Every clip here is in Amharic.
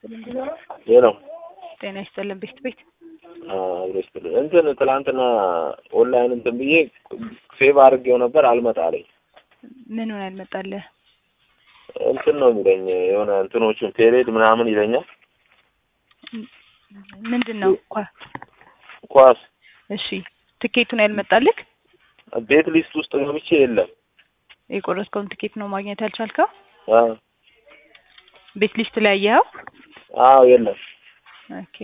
ሌላው ጤና ይስጥልን ቤት ቤት አብሮ ይስጥልኝ። እንትን ትላንትና ኦንላይን እንትን ብዬ ሴቭ አድርጌው ነበር አልመጣ አለኝ። ምን ሆነ ያልመጣልህ? እንትን ነው የሚለኝ የሆነ እንትኖቹን ፔሬድ ምናምን ይለኛል። ምንድን ነው ኳ ኳስ እሺ ትኬቱን ያልመጣልህ? ቤት ሊስት ውስጥ ገብቼ የለም። የቆረጥከውን ትኬት ነው ማግኘት ያልቻልከው? አዎ ቤት ሊስት ላይ ያየኸው? አዎ የለም። ኦኬ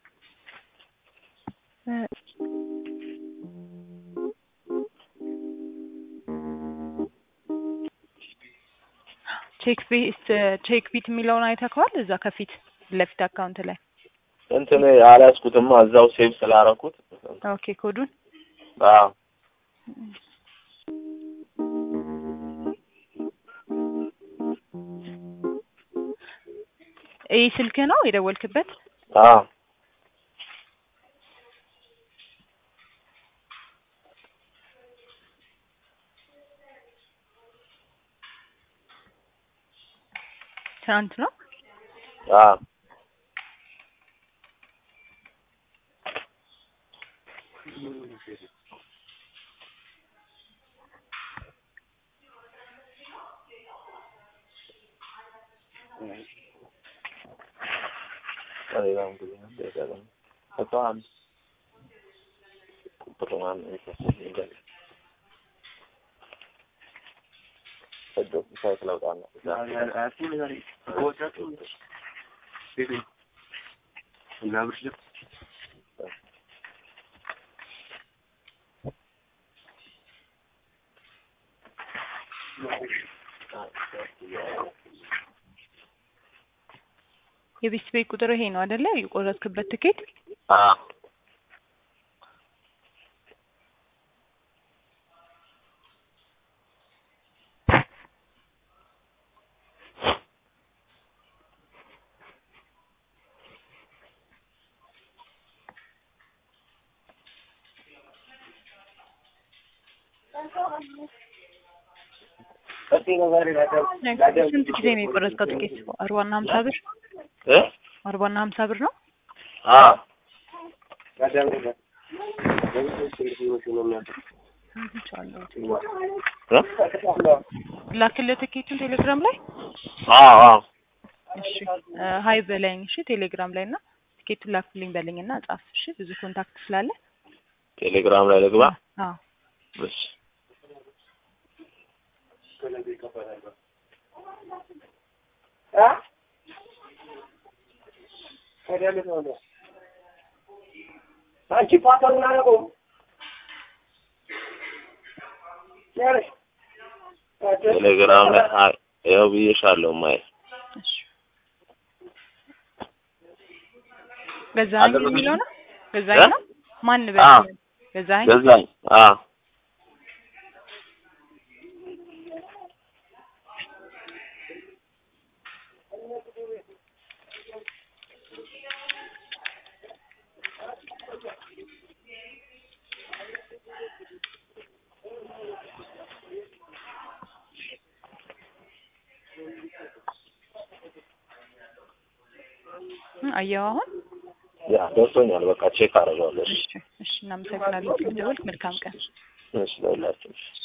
እ ቼክ ቢት ቼክ ቢት የሚለውን አይተከዋል? እዛ ከፊት ለፊት አካውንት ላይ እንትን አልያዝኩትማ እዛው ሴቭ ስላረኩት። ኦኬ ኮዱን አዎ ይህ ስልክ ነው የደወልክበት? አዎ ትናንት ነው? አዎ ሌላም ጊዜ ነው ደጋግሞ እሷን ቁጥሩን ይፈስልኝ ሰዶ ሳይት ለውጣና የቤት ቤት ቁጥር ይሄ ነው አይደለ? የቆረጥክበት ትኬት አዎ ስንት ጊዜ ነው የቆረጥከው ትኬት? አርባና ሀምሳ ብር እ አርባና ሀምሳ ብር ነው። አዎ እ ላክልህ ትኬቱን ቴሌግራም ላይ አዎ አዎ እሺ እ ሀይ በለኝ እሺ ቴሌግራም ላይ እና ትኬቱን ላክልኝ በለኝ እና ጻፍ እሺ ብዙ ኮንታክት ስላለ ቴሌግራም ላይ ልግባ። አዎ እሺ አንቺ ፓተሩን አላውቀውም። ቴሌግራም ላይ አይ ያው ብዬሻለሁ ማይ እሺ ገዛኸኝ አደረግሽ? የሚለው ነው ገዛኸኝ ነው ማን በል አዎ። ገዛኸኝ ገዛኝ። አዎ እ አየኸው አሁን ያ ደርሶኛል። በቃ ቼክ አደርገዋለሁ። እሺ እሺ እሺ እናመሰግናለን ስለደወልክ መልካም ቀን እሺ ለሁላችሁ። እሺ